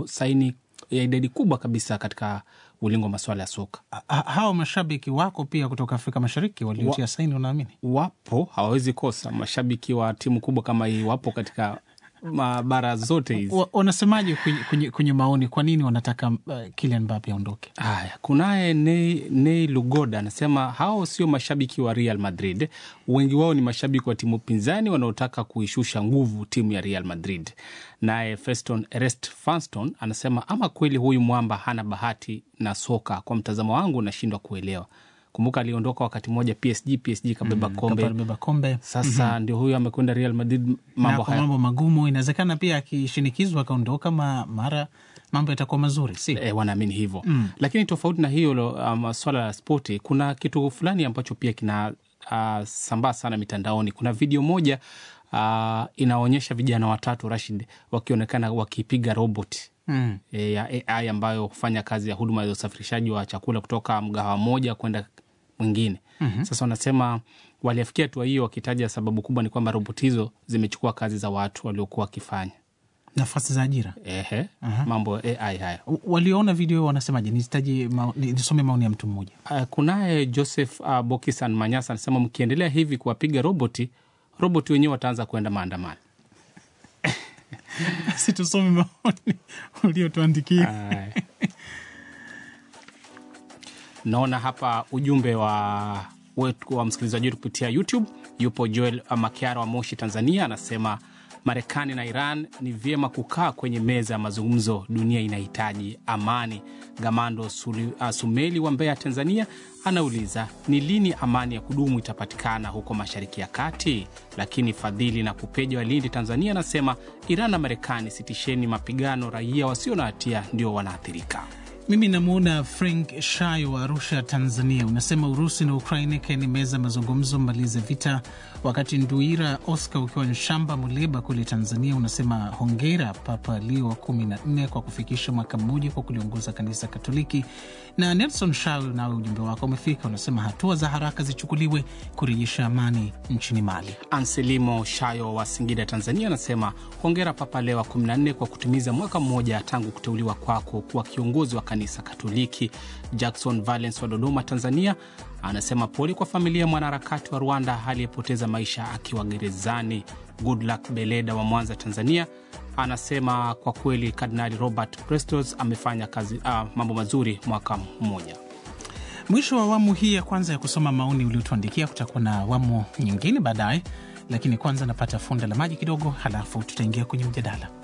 ndio saini ya idadi kubwa kabisa katika ulingo wa masuala ya soka. Ha- Hawa mashabiki wako pia kutoka Afrika Mashariki waliotia saini, unaamini? Wapo, hawawezi kosa. Mashabiki wa timu kubwa kama hii wapo katika mabara zote hizi. Wa- Wanasemaje kwenye, kwenye, kwenye maoni, kwa nini wanataka uh, Kylian Mbappe aondoke? Haya, kunaye Nei, Nei Lugoda anasema hao sio mashabiki wa Real Madrid, wengi wao ni mashabiki wa timu pinzani wanaotaka kuishusha nguvu timu ya Real Madrid. Naye Feston Ernest Fanston anasema ama kweli huyu mwamba hana bahati na soka, kwa mtazamo wangu nashindwa kuelewa. Kumbuka aliondoka wakati mmoja PSG, PSG kabeba kombe, Kabeba kombe sasa ndio huyu amekwenda Real Madrid, na mambo kwa haya mambo magumu. Inawezekana pia akishinikizwa akaondoka, ma, mara mambo yatakuwa mazuri, si e, wanaamini hivyo mm. Lakini tofauti na hiyo lo, um, swala la spoti, kuna kitu fulani ambacho pia kina uh, sambaa sana mitandaoni. Kuna video moja uh, inaonyesha vijana watatu Rashid wakionekana wakipiga robot mm. e, ya AI ambayo hufanya kazi ya huduma za usafirishaji wa chakula kutoka mgahawa moja kwenda mwingine. mm-hmm. Sasa wanasema waliafikia hatua hiyo wakitaja sababu kubwa ni kwamba robot hizo zimechukua kazi za watu waliokuwa wakifanya nafasi za ajira. ehe, mambo ya AI haya. W- Walioona video hiyo wanasemaje? Nisitaje mao- ni- nisome maoni ya mtu mmoja. Uh, kunaye Joseph uh, Bokisan Manyasa anasema mkiendelea hivi kuwapiga roboti, roboti wenyewe wataanza kuenda maandamano. si tusome maoni uliotuandikia. Aya. Naona hapa ujumbe wa wetu wa msikilizaji wetu kupitia YouTube. Yupo Joel Makiara wa Moshi, Tanzania, anasema Marekani na Iran ni vyema kukaa kwenye meza ya mazungumzo, dunia inahitaji amani. Gamando Suli, uh, Sumeli wa Mbeya, Tanzania, anauliza ni lini amani ya kudumu itapatikana huko Mashariki ya Kati. Lakini Fadhili na Kupeja wa Lindi, Tanzania, anasema Iran na Marekani, sitisheni mapigano, raia wasio na hatia ndio wanaathirika. Mimi namwona Frank Shayo wa Arusha, Tanzania, unasema Urusi na Ukraini kaeni meza mazungumzo, mmalize vita. Wakati Nduira Oscar ukiwa Nshamba, Muleba kule Tanzania, unasema hongera Papa Leo wa kumi na nne kwa kufikisha mwaka mmoja kwa kuliongoza kanisa Katoliki. Na Nelson Shayo, nawe ujumbe wako umefika, unasema hatua za haraka zichukuliwe kurejesha amani nchini Mali. Anselimo Shayo wa Singida, Tanzania, anasema hongera Papa Leo wa 14 kwa kutimiza mwaka mmoja tangu kuteuliwa kwako kuwa kiongozi wa kanisa Katoliki. Jackson Valens wa Dodoma, Tanzania, anasema pole kwa familia ya mwanaharakati wa Rwanda aliyepoteza maisha akiwa gerezani. Goodluck Beleda wa Mwanza, Tanzania, anasema kwa kweli Kardinali Robert Prestos amefanya kazi ah, mambo mazuri mwaka mmoja. Mwisho wa awamu hii ya kwanza ya kusoma maoni uliotuandikia. Kutakuwa na awamu nyingine baadaye, lakini kwanza napata funda la maji kidogo, halafu tutaingia kwenye mjadala.